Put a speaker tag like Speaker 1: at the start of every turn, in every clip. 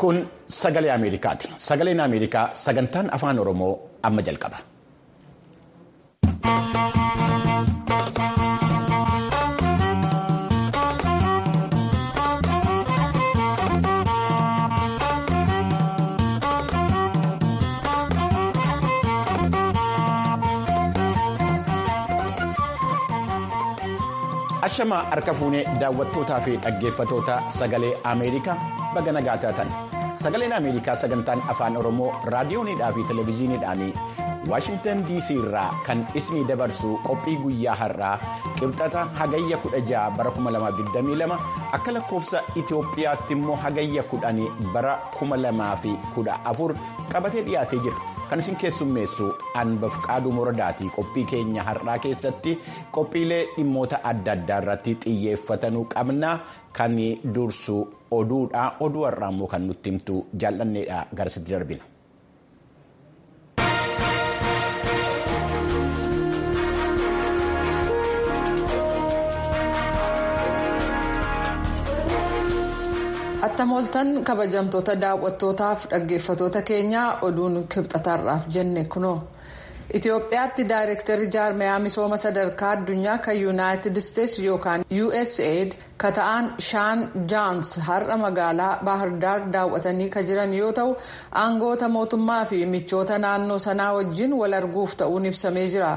Speaker 1: Kun sagalee Ameerikaati. Sagaleen Ameerikaa sagantaan afaan Oromoo amma jalqaba. Ashamaa harka fuunee daawwattootaa fi dhaggeeffatoota sagalee Ameerikaa baga nagaa taatan. Sagaleen Ameerikaa sagantaan afaan Oromoo raadiyoonidhaa fi televezyiiniidhaan Waashingtan DC irraa kan isinii dabarsu qophii guyyaa har'aa qibxata hagayya 16 bara 2022 akka lakkoofsa Itoophiyaatti immoo hagayya 10 bara 2014 qabatee dhiyaatee jira. Kan isin keessummeessu Anbaf Qaaduu Morodaatii qophii keenya har'aa keessatti qophiilee dhimmoota adda addaa irratti xiyyeeffatanuu qabna. Kan dursu oduudha. Oduu har'aa immoo kan nutti himtu jaallanneedha garasitti darbina.
Speaker 2: Attam ooltan kabajamtoota daawwattootaaf dhaggeeffatoota keenyaa oduun kibxataarraaf jenne kunoo. Itoophiyaatti daayirektarri jaarmayaa misooma sadarkaa addunyaa kan yuunaayitid isteetsi yookaan USAID ka ta'an shaan jaans har'a magaalaa baahirdaar daawwatanii kan jiran yoo ta'u aangoota mootummaa fi michoota naannoo sanaa wajjin wal arguuf ta'uun ibsamee jira.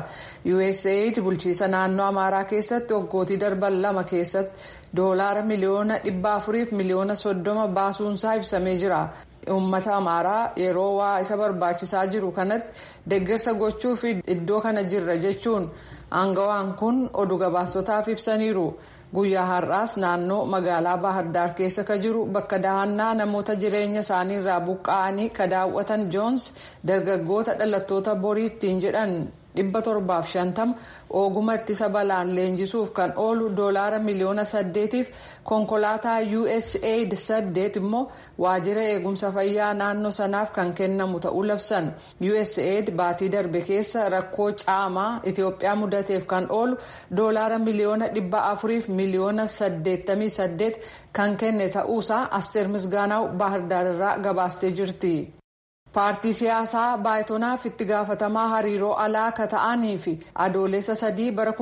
Speaker 2: USAID bulchiisa naannoo amaaraa keessatti waggootii darban lama keessatti doolaara miliyoona dhibba afuriif miliyoona soddoma baasuunsaa ibsamee jira. Uummata amaaraa yeroo waa isa barbaachisaa jiru kanatti deeggarsa gochuuf iddoo kana jirra jechuun aangawaan kun oduu gabaastotaaf ibsaniiru. Guyyaa har'aas naannoo magaalaa Baahirdaar keessa ka jiru bakka dahannaa namoota jireenya isaanii irraa buqqa'anii ka daawwatan joons dargaggoota dhalattoota borii ittiin jedhan dhibba torbaaf shantama oguma ittisa balaan leenjisuuf kan oolu doolaara miliyoona saddeetiif konkolaataa usaid saddeet immoo waajjira eegumsa fayyaa naannoo sanaaf kan kennamu ta'uu labsan usaid baatii darbe keessa rakkoo caamaa itiyoophiyaa mudateef kan oolu doolaara miliyoona dhibba afuriif miliyoona saddeettamii saddeet kan kenne ta'uusaa asteer misgaanaaw baahirdaararraa gabaastee jirti. paartii siyaasaa baayitonaaf itti gaafatamaa hariiroo alaa ka ta'anii fi adoolessa sadii bara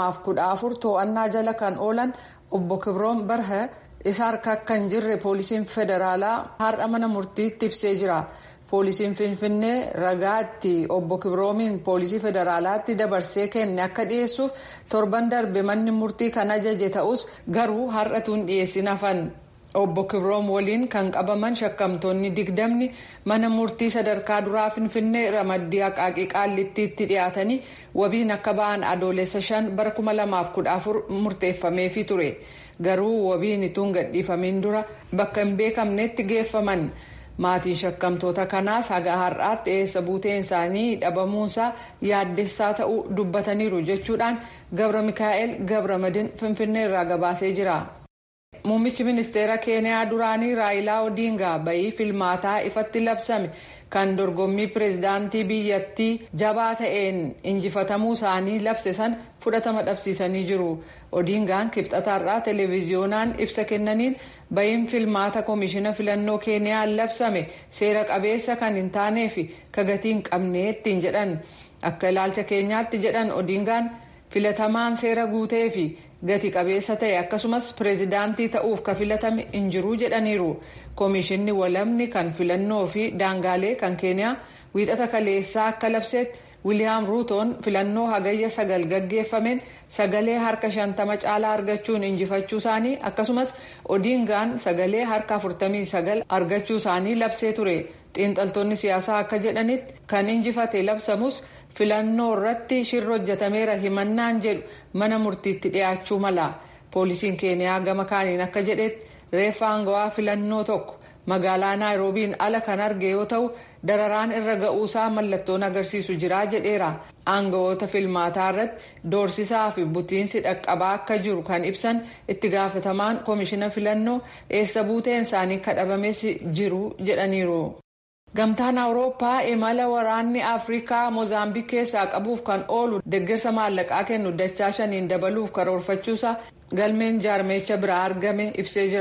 Speaker 2: 2014 to'annaa jala kan oolan obbo kibroon barha isa harka kan jirre poolisiin federaalaa har'a mana murtiitti ibsee jira. poolisiin finfinnee ragaa itti obbo kibroomiin poolisii federaalaatti dabarsee kenne akka dhiyeessuuf torban darbe manni murtii kan ajaje ta'us garuu har'atuun dhiyeessin hafan. obbo kibroom waliin kan qabaman shakkamtoonni digdamni mana murtii sadarkaa duraa finfinnee ramaddii haqaaqii qaallittiitti dhiyaatanii wabiin akka ba'an adoolessa shan bara 2014 murteeffameefii ture garuu wabiin ituun gadhiifamiin dura bakka hin beekamnetti geeffaman maatiin shakkamtoota kanaas haga har'aatti eessa buuteen isaanii dhabamuunsaa yaaddessaa ta'uu dubbataniiru jechuudhaan gabra mikaa'el gabra madin finfinnee irraa gabaasee jira. Muummichi ministeera Keeniyaa duraanii Raayilaa Odiingaa bayii filmaataa ifatti labsame kan dorgommii pireezidaantii biyyattii jabaa ta'een injifatamuu isaanii labse san fudhatama dhabsiisanii jiru. Odiingaan kibxataarraa televiziyoonaan ibsa kennaniin bayiin filmaata koomishina filannoo Keeniyaan labsame seera qabeessa kan hin taanee fi kagatii hin qabne ittiin jedhan. Akka ilaalcha keenyaatti jedhan Odiingaan filatamaan seera guutee fi gati qabeessa ta'e akkasumas pireezidaantii ta'uuf ka filatame hin jiru jedhaniiru koomishinni walamni kan filannoo fi daangaalee kan keeniyaa wiixata kaleessaa akka labseetti wiiliyaam ruutoon filannoo hagayya sagal gaggeeffameen sagalee harka shantama caalaa argachuun injifachuu isaanii akkasumas odiingaan sagalee harka afurtamii sagal argachuu isaanii labsee ture xiinxaltoonni siyaasaa akka jedhanitti kan injifate labsamus. filannoo irratti shirri hojjetameera himannaan jedhu mana murtiitti dhiyaachuu mala poolisiin keeniyaa gama kaaniin akka jedhetti reeffa aangawaa filannoo tokko magaalaa naayiroobiin ala kan arge yoo ta'u dararaan irra ga'uusaa mallattoon agarsiisu jira jedheera aangawoota filmaataa irratti doorsisaa fi butiinsi dhaqqabaa akka jiru kan ibsan itti gaafatamaan koomishina filannoo eessa buuteen isaanii kadhabames jiru jedhaniiru. Gamtaan Awurooppaa imala waraanni Afrikaa Moozaambiik keessaa qabuuf kan oolu deeggarsa maallaqaa kennu dachaa shaniin dabaluuf karoorfachuusaa galmeen jaarmeecha biraa argame ibsee jira.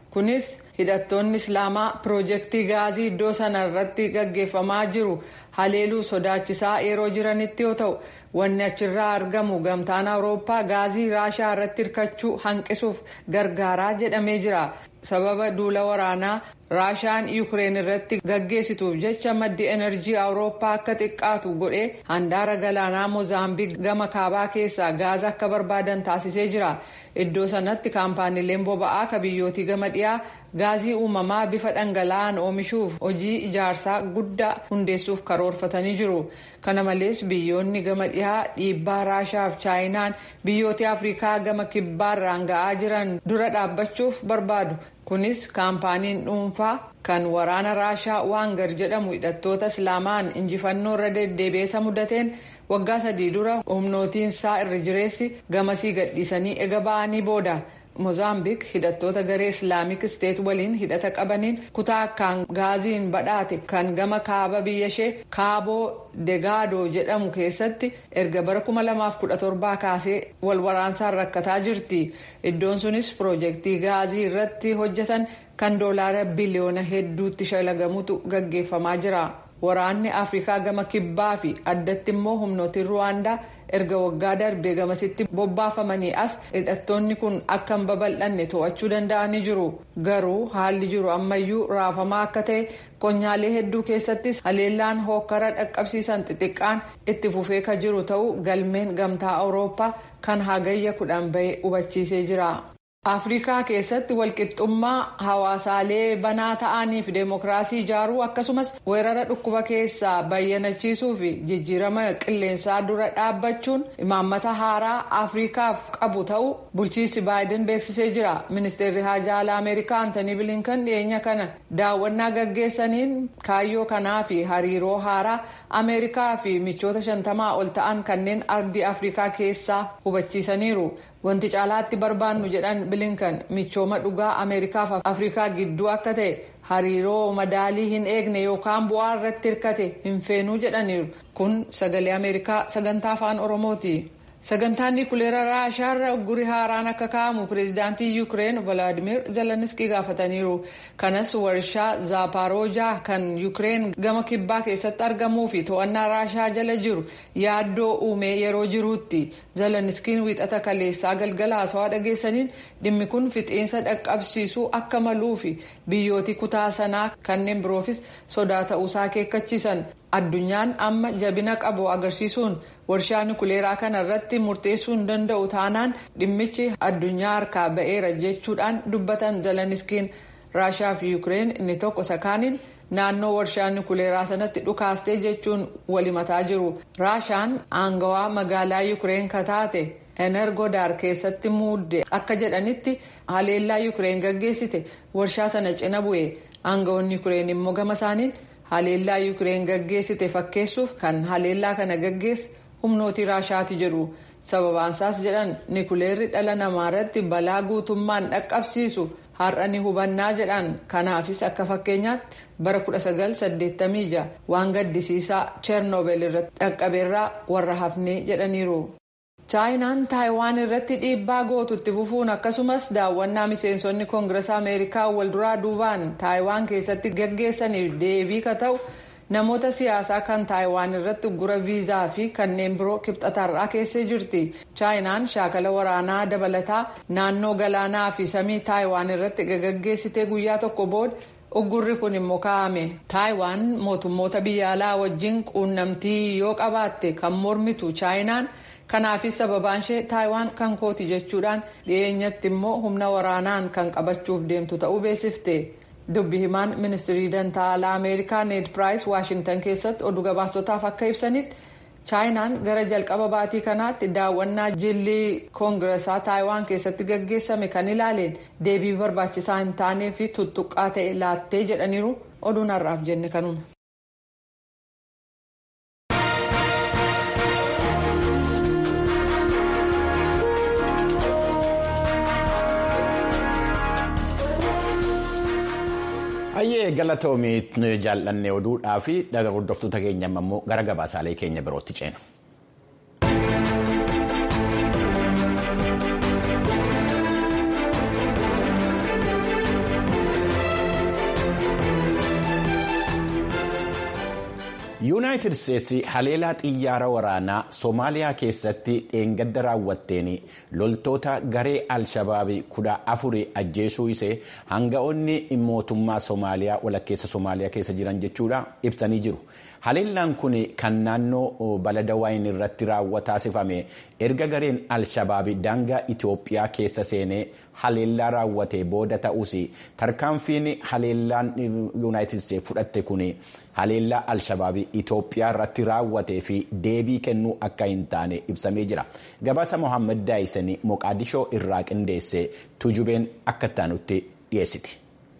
Speaker 2: kunis hidhattoonni islaamaa piroojeektii gaazii iddoo sana irratti gaggeeffamaa jiru haleeluu sodaachisaa yeroo jiranitti yoo ta'u wanni achirraa argamu gamtaan awurooppaa gaazii raashaa irratti hirkachuu hanqisuuf gargaaraa jedhamee jira sababa duula waraanaa raashaan yuukireen irratti gaggeessituuf jecha maddi enerjii awurooppaa akka xiqqaatu godhee handaara galaanaa moozaambiik gama kaabaa keessaa gaaza akka barbaadan taasisee jira iddoo sanatti kaampaaniileen boba'aa ka biyyootii gama dhiyaa gaazii uumamaa bifa dhangala'aan oomishuuf hojii ijaarsaa guddaa hundeessuuf karoorfatanii jiru kana malees biyyoonni gama dhiyaa dhiibbaa raashaaf chaayinaan biyyoota afrikaa gama kibbaarraan ga'aa jiran dura dhaabbachuuf barbaadu kunis kaampaaniin dhuunfaa kan waraana raashaa waangar jedhamu hidhattoota islaamaan injifannoo irra deddeebi'eessa mudateen waggaa sadii dura humnootiinsaa irra jireessi gamasii gadhiisanii ega ba'anii booda. moozaambiik hidhattoota garee islaamik isteet waliin hidhata qabaniin kutaa akkaan gaaziin badhaate kan gama kaaba biyya ishee kaaboo degaadoo jedhamu keessatti erga bara 2017 kaasee wal waraansaan rakkataa jirti iddoon sunis piroojeektii gaazii irratti hojjetan kan doolaara biliyoona hedduutti shalagamutu gaggeeffamaa jira waraanni afrikaa gama kibbaa fi addatti immoo humnootiin ruwaandaa erga waggaa darbee gamasitti bobbaafamanii as hidhattoonni kun akka hin babal'anne to'achuu danda'anii jiru garuu haalli jiru ammayyuu raafamaa akka ta'e qonyaalee hedduu keessattis haleellaan hookkara dhaqqabsiisan xixiqqaan itti fufee ka jiru ta'uu galmeen gamtaa awurooppaa kan hagayya kudhan bahee hubachiisee jira. afrikaa keessatti walqixxummaa hawaasaalee banaa ta'anii fi deemokiraasii ijaaruu akkasumas weerara dhukkuba keessaa bayyanachiisuu fi jijjiirama qilleensaa dura dhaabbachuun imaammata haaraa afrikaaf qabu ta'uu bulchiinsi baayiden beeksisee jira ministeerri haajaa alaa ameerikaa antanii bilinkan dhiyeenya kana daawwannaa gaggeessaniin kaayyoo kanaa fi hariiroo haaraa ameerikaa fi michoota shantamaa ol ta'an kanneen ardii afrikaa keessaa hubachiisaniiru. wanti caalaatti barbaannu jedhan bilinkan michooma dhugaa ameerikaaf afrikaa gidduu akka ta'e hariiroo madaalii hin eegne yookaan bu'aa irratti hirkate hin feenuu jedhaniiru kun sagalee ameerikaa sagantaa afaan oromooti. sagantaan niikuleera raashaarra uggurii haaraan akka kaa'amu pireezidaantii yuukireen valaadimir zeleniskii gaafataniiru kanas warshaa zaaparoojaa kan yuukireen gama kibbaa keessatti argamuu fi to'annaa raashaa jala jiru yaaddoo uumee yeroo jiruutti zeleniskiin wiixata kaleessaa galgala haasawaa dhageessaniin dhimmi kun fixiinsa dhaqqabsiisuu akka maluu fi biyyooti kutaa sanaa kanneen biroofis sodaa ta'uusaa akeekkachiisan addunyaan amma jabina qabu agarsiisuun warshaa nikuleeraa kana irratti murteessuu hin danda'u taanaan dhimmichi addunyaa harkaa ba'eera jechuudhaan dubbatan zeleniskiin raashaa fi yuukireen inni tokko sakaaniin naannoo warshaa nikuleeraa sanatti dhukaastee jechuun walimataa jiru raashaan aangawaa magaalaa yuukireen kataate energodaar keessatti muudde akka jedhanitti haleellaa yuukireen gaggeessite warshaa sana cina bu'e aangawoonni yuukireen immoo gama isaaniin haleellaa yuukireen gaggeessite fakkeessuuf kan haleellaa kana gaggeesse humnootii raashaati jedhu sababaansaas jedhan nikuleerri dhala namaa irratti balaa guutummaan dhaqqabsiisu har'a ni hubannaa jedhan kanaafis akka fakkeenyaatti bara 1986 waan gaddisiisaa cheernoobel irratti dhaqqabeerraa warra hafnee jedhaniiru. chaayinaan taayiwaan irratti dhiibbaa gootutti fufuun akkasumas daawwannaa miseensonni koongirees ameerikaa walduraa duubaan taayiwaan keessatti gaggeessaniif deebii ka ta'u namoota siyaasaa kan taayiwaan irratti uggura viizaa fi kanneen biroo kibxatarraa keessee jirti chaayinaan shaakala waraanaa dabalataa naannoo galaanaa fi samii taayiwaan irratti gaggeessitee guyyaa tokko booda uggurri kun immoo kaa'ame taayiwaan mootummoota biyya alaa wajjin quunnamtii yoo qabaatte kan mormitu chaayinaan. kanaafis sababaan ishee taayiwaan kan kooti jechuudhaan dhiyeenyatti immoo humna waraanaan kan qabachuuf deemtu ta'uu beeksifte dubbi himaan ministirii dantaa alaa ameerikaa need piraayis waashintan keessatti oduu gabaasotaaf akka ibsanitti chaayinaan gara jalqaba baatii kanaatti daawwannaa jillii koongireesaa taayiwaan keessatti gaggeessame kan ilaaleen deebii barbaachisaa hin taanee fi tuttuqqaa ta'e laattee jedhaniiru oduun har'aaf jenne kanuma.
Speaker 1: Hayyee galatoomii jaallannee oduudhaa fi dhaga hordoftoota keenya immoo gara gabaasaalee keenya birootti ceena. yuunaayitid isteetsi haleelaa xiyyaara waraanaa soomaaliyaa keessatti dheengadda raawwatteen loltoota garee alshabaabii kudha afurii ajjeesuu isee hanga'oonni mootummaa soomaaliyaa walakkeessa soomaaliyaa keessa jiran jechuudha ibsanii jiru. haleellaan kun kan naannoo baladawaayin irratti taasifame erga gareen alshabaabii daangaa itiyoophiyaa keessa seenee haleellaa raawwate booda ta'us tarkaanfiin haleellaan yuunaayitid isteetsi fudhatte kun haleellaa alshabaabii itiyoophiyaa irratti raawwatee fi deebii kennuu akka hin taane ibsamee jira gabaasa mohaammed daayisanii moqaadishoo irraa qindeesse tujubeen akka ittaanutti dhiyeessiti.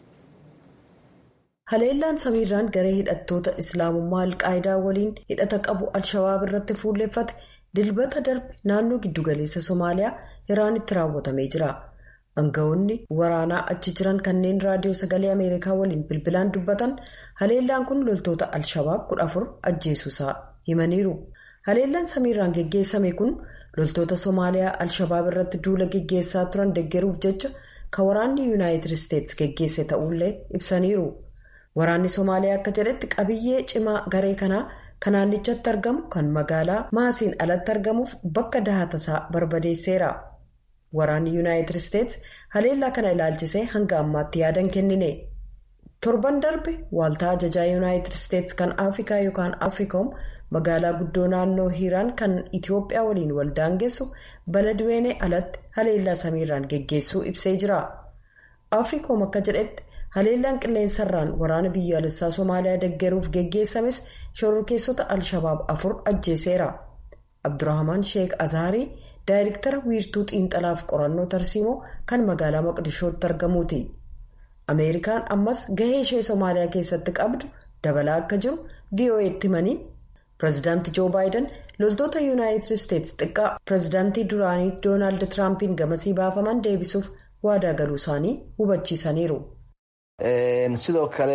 Speaker 3: haleellaan samiirraan garee hidhattoota islaamummaa alqaayidaa waliin hidhata qabu alshabaab irratti fuulleffate dilbata darbe naannoo giddugaleessa somaaliyaa iraanitti raawwatamee jira aangawoonni waraanaa achi jiran kanneen raadiyoo sagalee ameerikaa waliin bilbilaan dubbatan haleellaan kun loltoota alshabaab kudha afur ajjeesuusaa himaniiru haleellaan samiirraan geggeessame kun loltoota somaaliyaa alshabaab irratti duula geggeessaa turan deggeruuf jecha kan waraanni yuunaayitid isteetsi geggeesse ta'ullee ibsaniiru. waraanni somaaliyaa akka jedhetti qabiyyee cimaa garee kanaa kan naannichatti argamu kan magaalaa maasiin alatti argamuuf bakka dahatasaa barbadeesseera waraanni yuunaayitid isteetsi haleellaa kana ilaalchisee hanga ammaatti yaadan kennine torban darbe waaltaa ajajaa yuunaayitid isteetsi kan afrikaa yookaan afriikoom magaalaa guddoo naannoo hiiraan kan itiyoophiyaa waliin waldaangeessu baladweenee alatti haleellaa samiirraan geggeessuu ibsee jira afriikoom akka jedhetti. haleellaan qilleensarraan waraana biyyaalessaa somaaliyaa deggeruuf geggeessames shororkeessota alshabaab afur ajjeeseera abdurrahman sheek azaarii daayirektara wiirtuu xiinxalaaf qorannoo tarsiimoo kan magaalaa maqdishootti argamuuti ameerikaan ammas gahee ishee somaaliyaa keessatti qabdu dabalaa akka jiru vo'eetti himanii pireezidaantii joo baayiden loltoota yuunaayitid isteetsi xiqqaa pireezidaantii duraanii doonaald tiraampiin gamasii baafaman deebisuuf waadaa galuu isaanii hubachiisaniiru.
Speaker 4: sidoo kale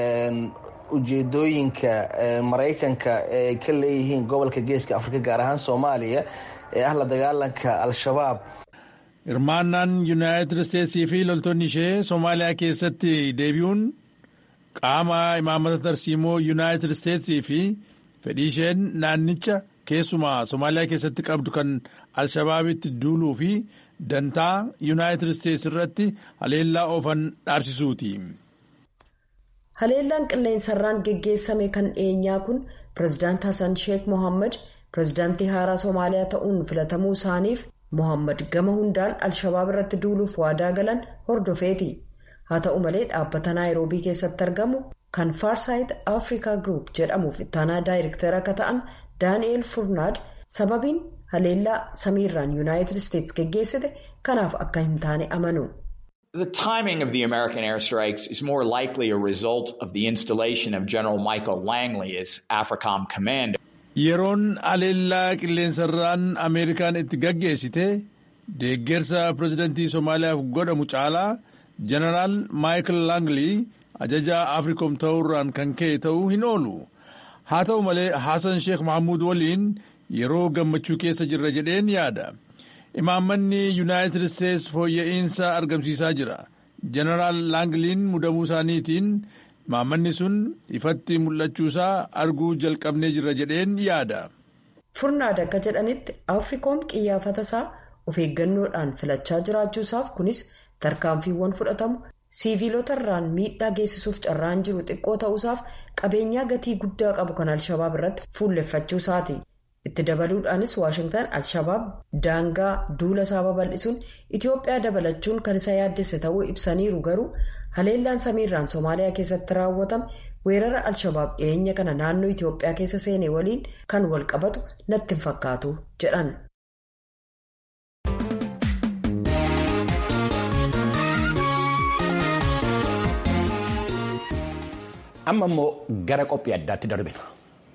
Speaker 4: ujeedooyinka maraykanka ay ka leeyihiin gobolka geeska afrika gaar ahaan soomaaliya ee ah la dagaalanka al-shabaab
Speaker 5: hirmaannaan yuunaayitid isteetsii fi loltoonni ishee soomaaliyaa keessatti deebi'uun qaama imaamata tarsiimoo yuunaayitid isteetsii fi fedhii isheen naannicha keessumaa soomaaliyaa keessatti qabdu kan al-shabaabitti duuluu fi dantaa yuunaayitid isteetsi irratti haleellaa oofan dhaabsisuuti.
Speaker 3: haleellaan qilleensarraan geggeessame kan dhiyeenyaa kun pireezidaant hasan sheek mohaammed pireezidaantii haaraa soomaaliyaa ta'uun filatamuu isaaniif mohaammed gama hundaan al-shabaab irratti duuluuf waadaa galan hordofeeti haa ta'u malee dhaabbata naayiroobii keessatti argamu kan faarsaayit afrikaa group jedhamuuf ittaanaa daayirektara akka ta'an daani'eel furnaad sababiin haleellaa samiirraan yuunaayitid isteetsi geggeessite kanaaf akka hin taane amanu.
Speaker 6: The timing of the American airstrikes is more likely a result of the installation of General Michael Langley as AFRICOM commander.
Speaker 5: Yeroon haleellaa qilleensarraan Ameerikaan itti gaggeessite deeggarsa pireezidantii Somaaliyaaf godhamu caalaa Jeneraal Michael Langley ajajaa Afriikoom ta'uurraan kan ka'e ta'uu hin oolu. Haa ta'u malee Hassan Sheekh Mahamuud waliin yeroo gammachuu keessa jirra jedheen yaada. Imaammanni Yuunaayitid Isteetsi fooyya'insa argamsiisaa jira. Jeneraal Laangliin mudamuu isaaniitiin imaammanni sun ifatti mul'achuusaa arguu jalqabnee jirra jedheen yaada.
Speaker 3: Furnaad akka jedhanitti Afriikoom qiyyaafata isaa of eeggannoodhaan filachaa jiraachuusaaf kunis tarkaanfiiwwan fudhatamu siiviilota irraan miidhaa geessisuuf carraan jiru xiqqoo ta'uusaaf qabeenyaa gatii guddaa qabu kan al-shabaab irratti fuulleffachuusaati. itti dabaluudhaanis waashingtan al-shabaab daangaa duula isaa babal'isuun itiyoophiyaa dabalachuun kan isa yaaddesse ta'uu ibsaniiru garuu haleellaan samiirraan soomaaliyaa keessatti raawwatame weerara al-shabaab dhiyeenya kana naannoo itiyoophiyaa keessa seene waliin kan wal qabatu natti hin fakkaatu jedhan.
Speaker 1: amma immoo gara qophii addaatti darbina.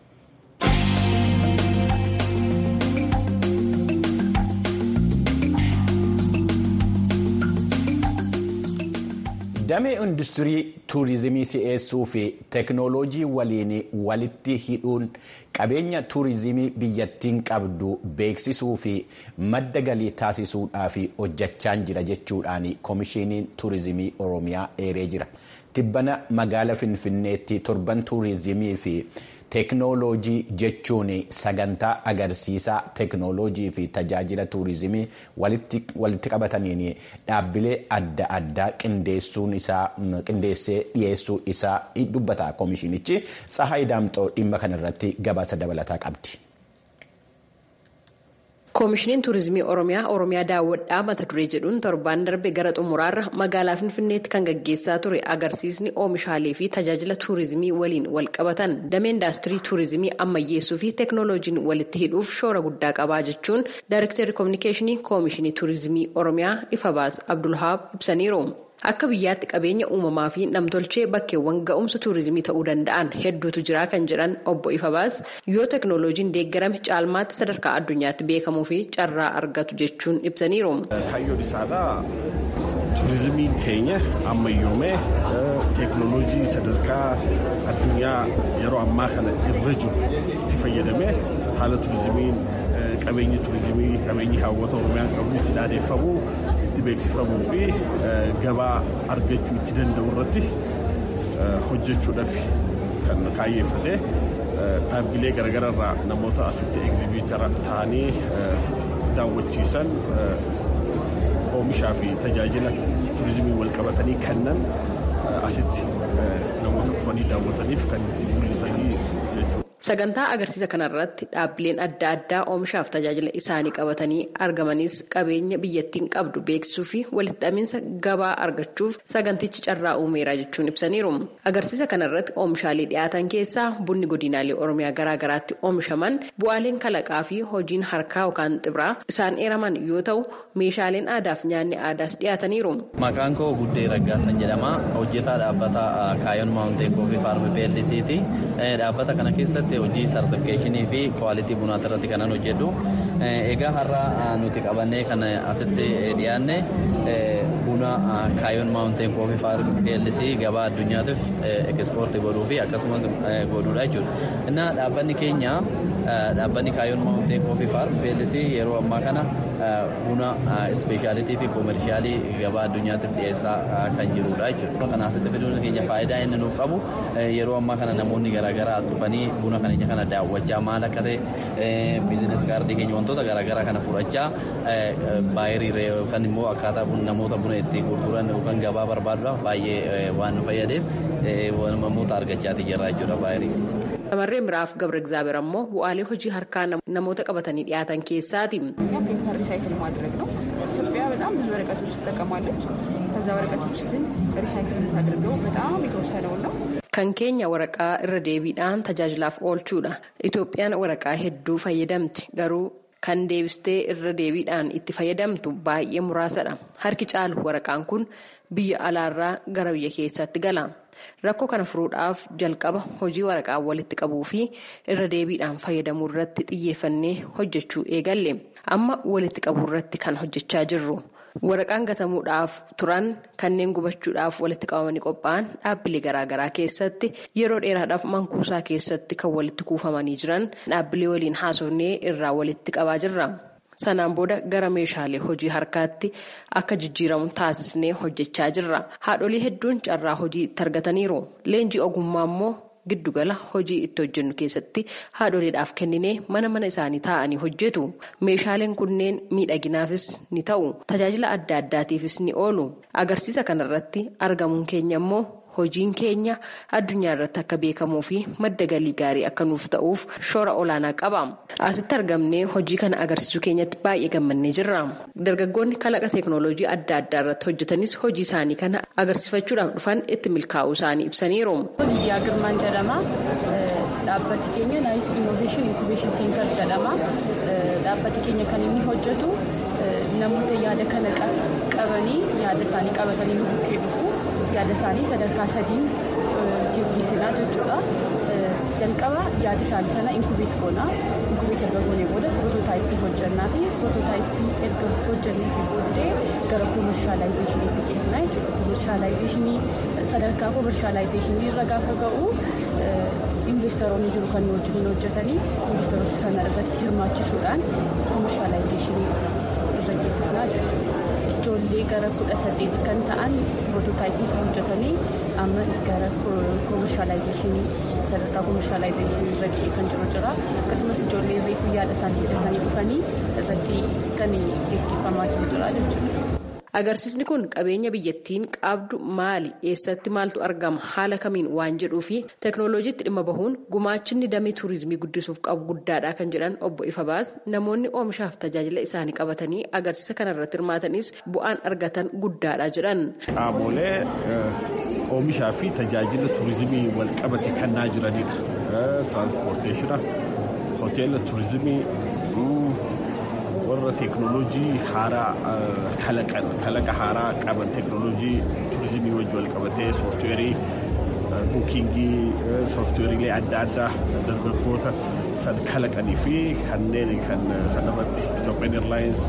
Speaker 1: damee industirii tuurizimii si'eessuu fi teeknooloojii waliin walitti hidhuun qabeenya tuurizimii biyyattiin qabdu beeksisuu fi madda galii taasisuudhaaf hojjechaan jira jechuudhaan koomishiniin tuurizimii oromiyaa eeree jira tibbana magaala finfinneetti torban tuurizimii fi teeknooloojii jechuun sagantaa agarsiisaa teeknooloojii fi tajaajila tuurizimii walitti qabataniin dhaabbilee adda addaa qindeessee dhiyeessuu isaa dubbata koomishinichi Tsahaay Daamxoo dhimma kanarratti gabaasa dabalataa qabdi.
Speaker 7: koomishiniin tuurizimii oromiyaa oromiyaa daawwadhaa mata duree jedhuun torbaan darbe gara xumuraarra magaalaa finfinneetti kan gaggeessaa ture agarsiisni oomishaalee fi tajaajila tuurizimii waliin wal qabatan damee indaastirii tuurizimii ammayyeessuu fi teeknooloojiin walitti hidhuuf shoora guddaa qabaa jechuun daayirektarri koominikeeshinii koomishinii tuurizimii oromiyaa ifabaas abdulhaab ibsaniiru. akka biyyaatti qabeenya uumamaa fi namtolchee bakkeewwan ga'umsa tuurizimii ta'uu danda'an hedduutu jira kan jedhan obbo Ifabaas yoo teeknooloojiin deeggarame caalmaatti sadarkaa addunyaatti beekamuu fi carraa argatu jechuun ibsaniiru.
Speaker 8: Kaayyoon isaadhaa tuurizimiin keenya ammayyoomee teeknooloojii sadarkaa addunyaa yeroo ammaa kana irra jiru itti fayyadamee haala tuurizimiin qabeenyi tuurizimii qabeenyi hawwata oromiyaan qabu itti dhaadeeffamuu itti beeksifamuu fi gabaa argachuu itti danda'u irratti hojjechuudhaaf kan kaayyeeffatee dhaabbilee garaagaraa irraa namoota asitti egzibiitara ta'anii daawwachiisan oomishaa fi tajaajila tuurizimii wal qabatanii kennan asitti namoota dhufanii daawwataniif kan itti mul'isanii jechuudha.
Speaker 7: Sagantaa agarsiisa kanarratti dhaabbileen adda addaa oomishaaf tajaajila isaanii qabatanii argamanis qabeenya biyyattiin qabdu beeksisuu fi walitti hidhaminsa gabaa argachuuf sagantichi carraa uumeera jechuun ibsaniiru. Agarsiisa kanarratti oomishaalee dhiyaatan keessaa bunni godinaalee Oromiyaa garaagaraatti oomishaman bu'aaleen kalaqaa fi hojiin harkaa yookaan xibraa isaan eeraman yoo ta'u meeshaaleen aadaa fi nyaanni aadaas dhiyaataniiru.
Speaker 9: Maqaan koo Guddee Raggaasan jedhama. Hojjetaa dhaabbata Kaayoon Maawuntee Kooffii Faarmi Beellisiiti. Dhaabbata kana keessatti hojii sartifikeeshinii fi kwaalitii bunaa irratti kanan hojjedhu. Egaa har'a nuti qabannee kan asitti dhiyaanne buna Kaayoon Maawunteen Kooffii Faarmi Beellisii gabaa addunyaatiif ekspoortii godhuu fi akkasumas godhuudha jechuudha. Innaa dhaabbanni keenya dhaabbanni Kaayoon Maawunteen Kooffii Faarmi Beellisii yeroo ammaa kana buna ispeeshaalitii fi koomershaalii gabaa addunyaatiif dhiyeessaa kan jirudha jechuudha. Kana asitti fiduun keenya faayidaa inni nuuf qabu yeroo ammaa kana namoonni garaagaraa dhufanii buna keenya kana daawwachaa maal akka ta'e biizines kaardii keenya wantoota garaagaraa kana fudhachaa baay'ee yookaan immoo akkaataa namoota buna itti gurguran yookaan gabaa barbaaduudhaaf baay'ee waan nu fayyadeef namoota argachaati jirra jechuudha baay'ee.
Speaker 7: Shamarree Miraaf Gabra Egzaabeer ammoo bu'aalee hojii harkaa namoota qabatanii dhiyaatan keessaati.
Speaker 10: ፔፐር ሪሳይክል ማድረግ ነው። ኢትዮጵያ በጣም ብዙ ወረቀቶች ትጠቀማለች። ከዛ ወረቀቶች ውስጥ ግን ሪሳይክል የምታደርገው በጣም የተወሰነውን ነው።
Speaker 7: Kan keenya waraqaa irra deebiidhaan tajaajilaaf oolchuudha. Itoophiyaan waraqaa hedduu fayyadamti garuu kan deebistee irra deebiidhaan itti fayyadamtu baay'ee muraasadha. Harki caalu waraqaan kun biyya alaarraa gara biyya keessatti gala. Rakkoo kana furuudhaaf jalqaba hojii waraqaa walitti qabuu fi irra deebiidhaan fayyadamuu irratti xiyyeeffannee hojjechuu eegalle. Amma walitti qabuu irratti kan hojjechaa jirru. Waraqaan gatamuudhaaf turan kanneen gubachuudhaaf walitti qabamanii qophaa'an dhaabbilee garaagaraa keessatti yeroo dheeraadhaaf mankuusaa keessatti kan walitti kuufamanii jiran dhaabbilee waliin haasofnee irraa walitti qabaa jirra. Sanaan booda gara meeshaalee hojii harkaatti akka jijjiiramu taasisnee hojjechaa jirra. Haadholii hedduun carraa hojii itti argataniiru. Leenjii ogummaa immoo giddugala hojii itti hojjennu keessatti haadholeedhaaf kenninee mana mana isaanii taa'anii hojjetu. Meeshaaleen kunneen miidhaginaafis ni ta'u. Tajaajila adda addaatiifis ni oolu. Agarsiisa kanarratti argamuun keenya immoo hojiin keenya addunyaa irratti akka beekamuu fi madda galii gaarii akka nuuf ta'uuf shoora olaanaa qaba. Asitti argamnee hojii kana agarsiisuu keenyatti baay'ee gammannee jirra. Dargaggoonni kalaqa teeknooloojii adda addaa irratti hojjetanis hojii isaanii kana agarsiifachuudhaaf dhufan itti milkaa'uu isaanii ibsaniiru.
Speaker 11: Lidiyaa Girmaan jedhama. Dhaabbati keenya naayis innoveeshin inkubeeshin seentar jedhama. Dhaabbati keenya kan inni hojjetu namoota yaada kana qabanii yaada isaanii qabatanii nu bukkee dhufu. yaada isaanii sadarkaa sadiin geggeessinaa jechuudha. Jalqaba yaada isaanii sana inkubeet goona. Inkubeet erga goonee booda proototaayippii hojjannaa fi proototaayippii erga hojjannee fi booddee gara koomershaalaayizeshiniitti geessinaa jechuudha. Koomershaalaayizeshinii sadarkaa koomershaalaayizeshinii irra gaafa ga'u investoroonni jiru kan wajjin hojjetanii investoroota sana irratti hirmaachisuudhaan koomershaalaayizeshinii irra geessisnaa jechuudha. ijoollee gara kudha saddeeti kan ta'an proototaayippii hojjetanii amma gara koomishaalaayizeshinii sadarkaa koomishaalaayizeshinii irra ga'ee kan jiru jira akkasumas ijoollee reefuu yaada isaanii fidatanii dhufanii irratti kan gaggeeffamaa jiru jira jechuudha.
Speaker 7: Agarsiisni kun qabeenya biyyattiin qabdu maali eessatti maaltu argama haala kamiin waan jedhuu fi teeknooloojiitti dhimma bahuun gumaachinni damee tuurizimii guddisuuf qabu guddaadha kan jedhan obbo Ifabaas namoonni oomishaaf tajaajila isaanii qabatanii agarsiisa kanarratti hirmaatanis bu'aan argatan guddaadha jedhan.
Speaker 8: Qaamolee oomishaa fi tajaajila tuurizimii wal qabate kennaa jiranidha. Tiraanspoorteeshina, hoteela tuurizimii. warra teeknooloojii haaraa kalaqan kalaqa haaraa qaban teeknooloojii tuurizimii wajji wal qabatee sooftiweerii buukingii sooftiweeriilee adda addaa dargaggoota san kalaqanii fi kanneen kan kanarratti Ethiopian Airlines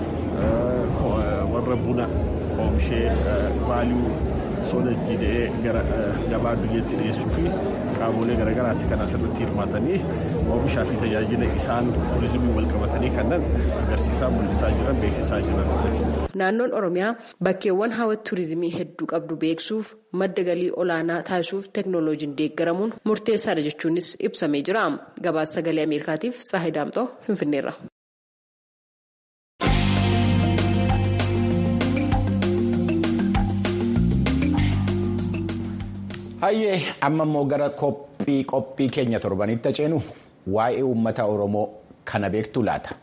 Speaker 8: warra buna oomishee vaaliyuu soonajjiidhee gara gabaa biyyatti dhiyeessuu fi qaamolee garaagaraatti kan asirratti hirmaatanii oomishaa fi tajaajila isaan tuurizimii wal qabatanii kanneen agarsiisaa mul'isaa jiran beeksisaa jiran jechuudha.
Speaker 7: Naannoon Oromiyaa bakkeewwan hawwata tuurizimii hedduu qabdu beeksuuf madda galii olaanaa taasisuuf teeknooloojiin deeggaramuun murteessaadha jechuunis ibsamee jira. Gabaasa sagalee Ameerikaatiif Saahi Daamxoo Finfinneerra.
Speaker 1: Hayyee amma immoo gara qophii qophii keenya torbanitti ceenu waa'ee uummata Oromoo kana beektu laata.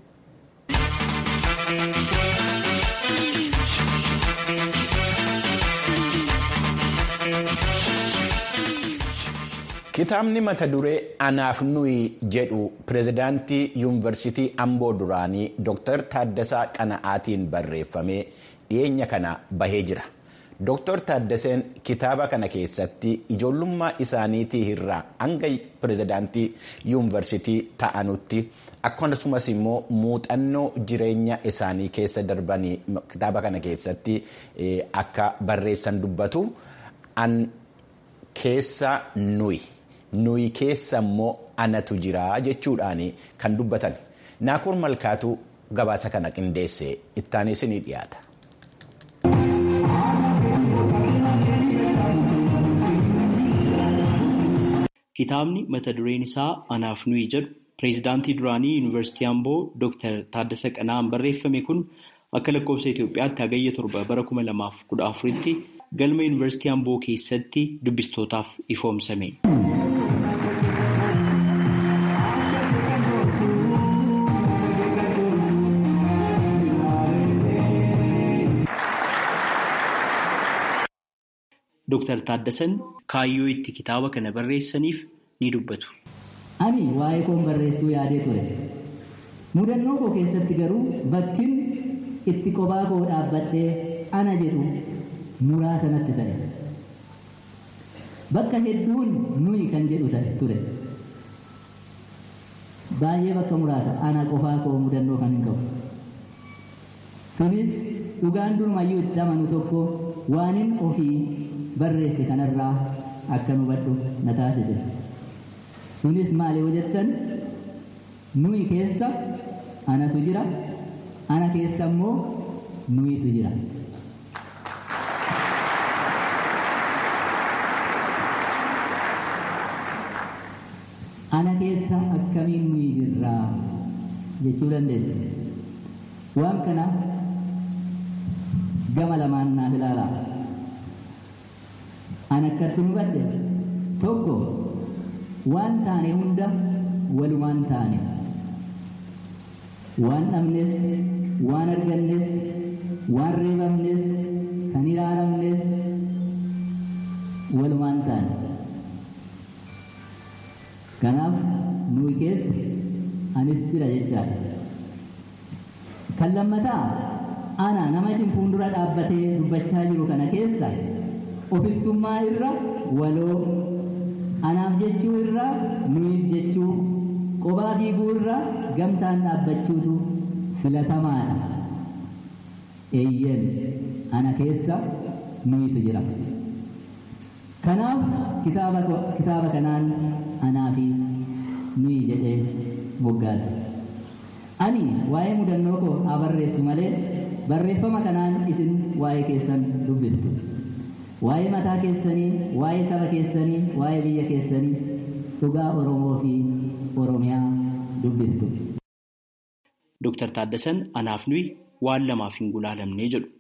Speaker 1: Kitaabni mata duree anaaf nuyi jedhu pirezidaantii yuunivarsiitii Amboo duraanii Dr. Taaddasaa Qana'aatiin barreeffamee dhiyeenya kana bahee jira. Dr. Taaddaseen kitaaba kana keessatti ijoollummaa isaaniitii irraa hanga pirezidaantii yuunivarsiitii ta'anutti akkasumas immoo muuxannoo jireenya isaanii keessa darbanii kitaaba kana keessatti akka barreessan dubbatu an keessa nuyi nuyi keessa immoo anatu jira jechuudhaan kan dubbatan naakur malkaatu gabaasa kana qindeesse ittaanis ni dhiyaata.
Speaker 12: Kitaabni mata dureen isaa anaaf nuyi jedhu pireezidaantii duraanii yuunivarsiitii Amboo Dr. Taaddasa Qana'aan barreeffame kun akka lakkoofsa Itoophiyaatti hagayya torba bara kuma lamaaf kudha afuritti galma yuunivarsiitii Amboo keessatti dubbistootaaf ifoomsame. Dr. Taaddasan kaayyoo itti kitaaba kana barreessaniif ni dubbatu.
Speaker 13: Ani waa'ee koon barreessuu yaadee ture. Mudannoo koo keessatti garuu bakkin itti kophaa koo dhaabbadhee ana jedhu muraasa natti ta'e. Bakka hedduun nuyi kan jedhu ture. Baay'ee bakka muraasa ana qofaa koo mudannoo kan hin qabu. Sunis dhugaan durumayyuu itti amanu tokko waanin ofii barreesse kanarraa akka hubadhu na taasise. Sunis maali yoo jettan nuyi keessa anatu jira, ana keessa immoo nuyitu jira. Ana keessa akkamiin nuyi jirraa jechuu dandeessu. Waan kana gama lamaan naaf ilaalaa. An akkatti hubadhe tokko waan taane hunda walumaan taane waan dhabnes waan argannes waan reebamnes kan ilaalamnes walumaan taane kanaaf nuyi keessa anis jira jechaadha kan lammataa ana nama isin fuuldura dhaabbatee dubbachaa jiru kana keessa ofittummaa irra waloo anaaf jechuu irra nuyiif jechuu qobaa fiiguu irra gamtaan dhaabbachuutu filatamaadha. Eeyyen ana keessa nuyitu jira. Kanaaf kitaaba kanaan anaa fi nuyi jedhee moggaase. Ani waa'ee mudannoo koo haa barreessu malee barreeffama kanaan isin waa'ee keessan dubbiftu. waa'ee mataa keessanii waa'ee saba keessanii waa'ee biyya keessanii dhugaa oromoo fi oromiyaa dubbiftu.
Speaker 12: Dooktar Taaddasan anaaf nuyi waan lamaaf hin gulaalamnee jedhu.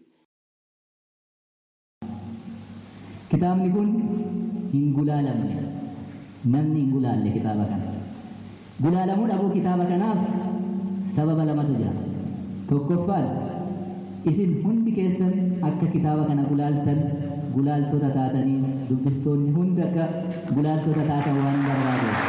Speaker 13: Kitaabni kun hin gulaalamne namni hin gulaalle kitaaba kana. Gulaalamuu dhabuu kitaaba kanaaf sababa lamatu jira. Tokkoffaan isin hundi keessan akka kitaaba kana gulaaltan gulaaltota taatanii dubbistoonni hundi akka gulaaltota taatan waan barbaadeef.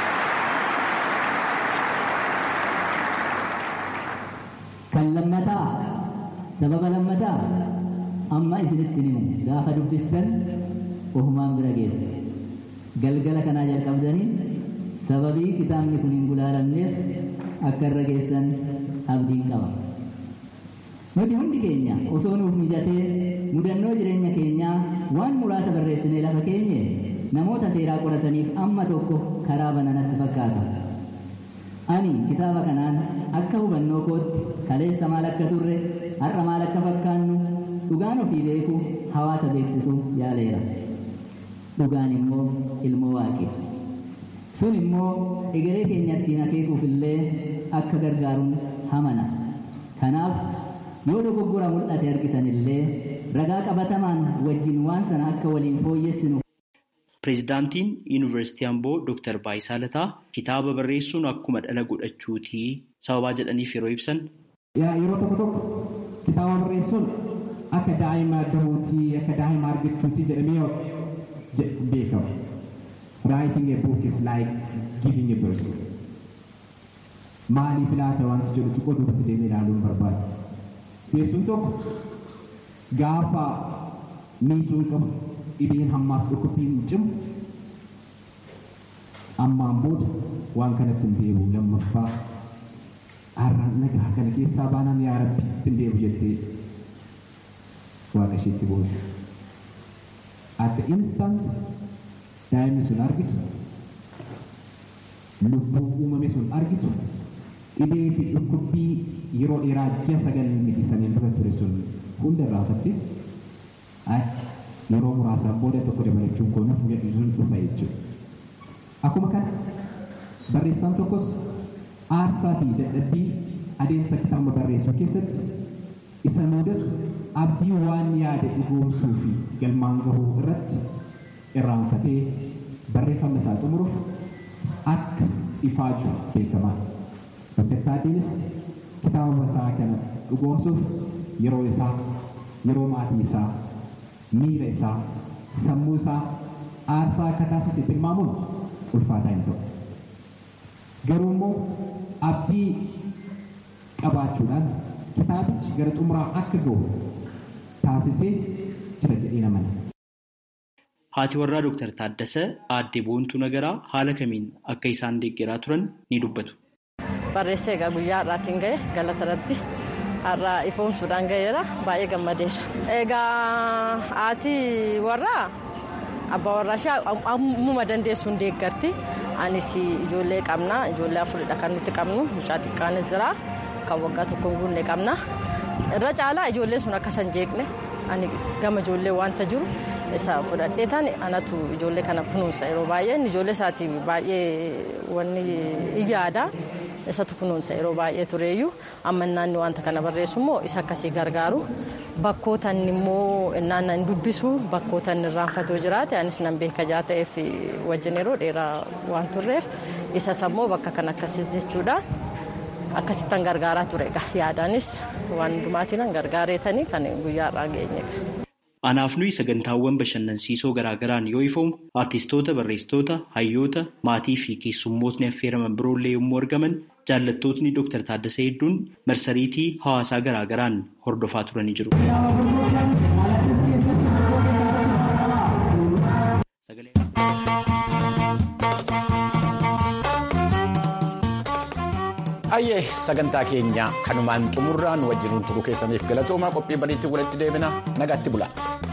Speaker 13: Kan lammataa sababa lammataa amma isinitti himu gaafa dubbistan ofumaan bira geessu. Galgala kanaa jalqabdanii sababii kitaabni kun hin gulaalamneef akka irra geessan abdiin qaba. Nuti hundi keenya osoo nuuf mijatee mudannoo jireenya keenyaa waan muraasa barreessinee lafa keenye namoota seeraa qorataniif amma tokko karaa bananatti fakkaata. Ani kitaaba kanaan akka hubannoo kootti kaleessa maal akka turre har'a maal akka fakkaannu dhugaan ofii beeku hawaasa beeksisuu yaaleera. Dhugaan immoo ilmoo waaqi. Sun immoo egeree keenya ittiin akeekuuf illee akka gargaaruun hamana. Kanaaf yoo dogoggora mul'ate argitan illee ragaa qabatamaan wajjin waan sana akka waliin fooyyessinu.
Speaker 12: Pireezidaantiin Yuunivarsiitii Amboo Dooktar Baayisaa Lataa kitaaba barreessuun akkuma dhala godhachuutii sababaa jedhaniif yeroo ibsan.
Speaker 14: Yeroo tokko tokko kitaaba barreessuun akka daa'ima dahuutii akka daa'ima argachuutii jedhamee beekama. Writing a book is like giving a birth. Maaliif laata wanti jedhu xiqqoo duubatti deemee ilaaluun barbaada. Keessuun tokko gaafa miidhuun qabu dhibeen hammaaf dhukkubbiin cimu ammaan booda waan kanatti hin deebi'u lammaffaa har'a nagaa kana keessaa baanaan yaa rabbi hin deebi'u jettee waaqa isheetti boosse. At the instant daa'imni sun argitu lubbuu uumame sun argitu dhibee fi dhukkubbii yeroo dheeraa ji'a sagal miti saniin dura ture sun hunda irraa hafatti yeroo muraasaan booda tokko dabalachuun koo naaf sun dhufa jechuudha. Akkuma kana barreessaan tokkos aarsaa fi dadhabbii adeemsa kitaaba barreessuu keessatti isa mudatu abdii waan yaade dhugoomsuu fi galmaan gahuu irratti irraanfatee barreeffama isaa xumuruuf akka ifaaju beekamaa. Doktartaatiinis kitaaba isaa kana dhugoomsuuf yeroo isaa, yeroo maatii isaa, miira isaa, sammuu isaa aarsaa akka taasise tilmaamuun ulfaataa hin ta'u. Garuu immoo abdii qabaachuudhaan kitaabichi gara xumuraa akka gahu taasisee jira jedhee namana.
Speaker 12: Haati warraa Dooktar Taaddasee aadde Boontuu Nagaraa haala kamiin akka isaan deeggaraa turan ni dubbatu.
Speaker 15: Barreessee egaa guyyaa har'aatiin ga'e galata rabbi har'a ifoomsuudhaan ga'eera baay'ee gammadeera. Egaa haati warraa abbaa warraa ishee ammuma dandeessuun deeggarti. Anis ijoollee qabna ijoollee afuridha kan nuti qabnu mucaa xiqqaanis jira kan waggaa tokko hin guunne qabna. Irra caalaa ijoollee sun akka san jeeqne ani gama ijoollee wanta jiru isa fudhadhee taane anatu ijoollee kana kunuunsa yeroo baay'ee ijoollee isaatiif baay'ee wanni yaada. isatu kunuunsa yeroo baay'ee tureeyyuu amma naanni wanta kana barreessu immoo isa akkasii gargaaru bakkootan immoo naanna hin dubbisu bakkootan irraanfatoo jiraate anis nan beeka jaa ta'eef wajjin yeroo dheeraa waan turreef isa sammoo bakka kan akkasiis jechuudha akkasittan gargaaraa ture egaa yaadaanis waan hundumaatiin gargaareetanii kan guyyaa irraa geenye.
Speaker 12: Anaaf nuyi sagantaawwan bashannansiisoo garaagaraan yoo ifoomu aartistoota, barreessitoota, hayyoota, maatii fi keessummootni affeeraman biroollee yommuu argaman jaallattootni Dooktar Taaddasee hedduun marsariitii hawaasaa garaagaraan hordofaa turanii jiru.
Speaker 1: Hayyee sagantaa keenya kanumaan xumurraan wajjinuun turuu keessaniif galatoomaa qophii bariitti walitti deebina nagaatti bula.